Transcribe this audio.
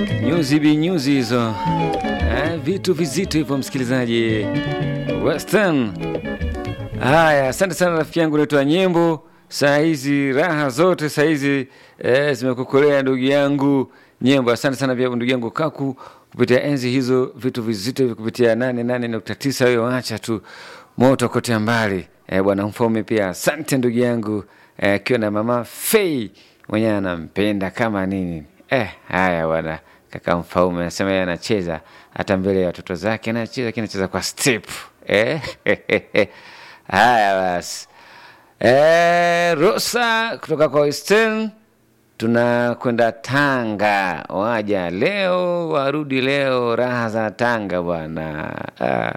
nyuzi binyuzi hizo eh, vitu vizito hivyo, msikilizaji Western. Haya, asante sana rafiki yangu naitwa Nyembo. Saa hizi raha zote saa hizi eh, zimekukolea ndugu yangu Nyembo. Asante sana pia ndugu yangu Kaku kupitia enzi hizo, vitu vizito hivi kupitia nane nane nukta tisa. Wewe wacha tu moto kote mbali eh, bwana Mfaume pia asante ndugu yangu akiwa eh, na mama Fei mwenyewe anampenda kama nini eh. Haya bwana, kaka Mfaume anasema yeye anacheza hata mbele ya watoto zake, anacheza lakini anacheza kwa step eh. Haya basi eh, Rosa kutoka kwa Western tunakwenda Tanga, waja leo warudi leo, raha za Tanga bwana ah.